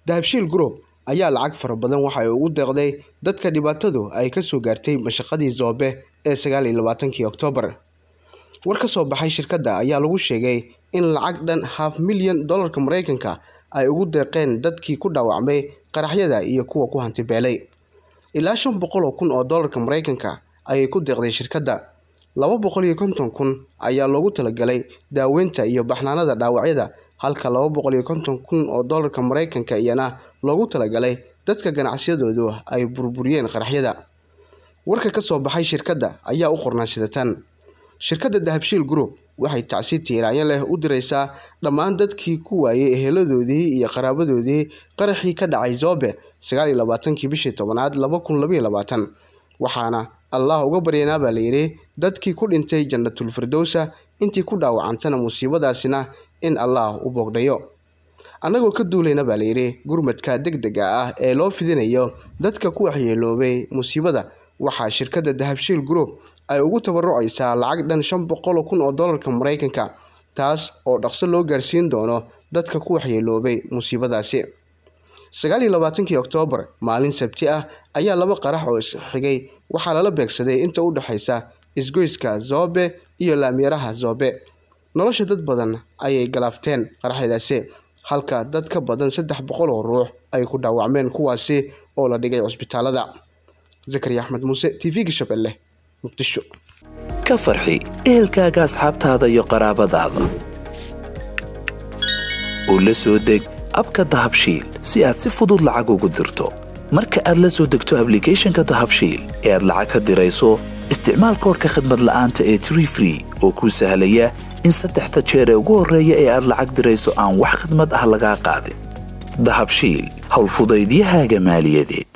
dahabshiil group ayaa lacag fara badan waxa ay ugu deeqday dadka dhibaatadu ay ka soo gaartay mashaqadii zoobe ee sagaal iyo labaatankii oktoobar war ka soo baxay shirkadda ayaa lagu sheegay in lacag dhan half milyan dollarka maraykanka ay ugu deeqeen dadkii ku dhaawacmay qaraxyada iyo kuwa ku hantibeelay ilaa shan boqol oo kun oo dollarka maraykanka ayay ku deeqday shirkadda laba boqol iyo konton kun ayaa loogu talagalay daaweynta iyo baxnaanada dhaawacyada halka laba boqol iyo konton kun oo dollarka maraykanka iyana loogu talagalay dadka ganacsiyadoodu ay burburiyeen qaraxyada warka ka soo baxay shirkadda ayaa u qornaa sidatan shirkadda dahabshiil group waxay tacsi tiiraanyo leh u diraysaa dhammaan dadkii ku waayey eheladoodii iyo qaraabadoodii qaraxii ka dhacay zoobe sagaal iyo labaatankii bishii tobanaad laba kun labaiyo labaatan waxaana allah uga baryanaa baa layidhi dadkii ku dhintay jannatul firdowsa intii ku dhaawacantana musiibadaasina in allah u boogdhayo annagoo ka duulayna baa layidhi gurmadka deg dega ah ee loo fidinayo dadka ku waxyeeloobay musiibada waxaa shirkadda dahabshiil group ay ugu tabarucaysaa lacag dhan shan boqol kun oo dollarka maraykanka taas oo dhaqso loo gaarsiin doono dadka ku waxyeeloobay musiibadaasi sagaal iyo labaatankii oktoobar maalin sabti ah ayaa laba qarax oo isxigay waxaa lala beegsaday inta u dhexaysa isgoyska zoobe iyo laamyaraha zoobe nolosha dad badan ayay galaafteen qaraxyadaasi halka dad ka badan saddex boqol oo ruux ay ku dhaawacmeen kuwaasi oo la dhigay cusbitaalada zakariya axmed muuse t v-ga shabeelle muqdisho ka farxi ehelkaaga asxaabtaada iyo qaraabadaada oo la soo deg abka dahabshiil si aad si fudud lacag ugu dirto marka aad la soo degto ablicathonka dahabshiil ee aad lacag ka dirayso isticmaal koorka khadmad la'aanta ee tree free oo kuu sahlaya in saddexda jeer ee ugu horreeya ee aad lacag dirayso aan wax khidmad ah lagaa qaadin dahabshiil howlfudaydiyahaaga maaliyadeed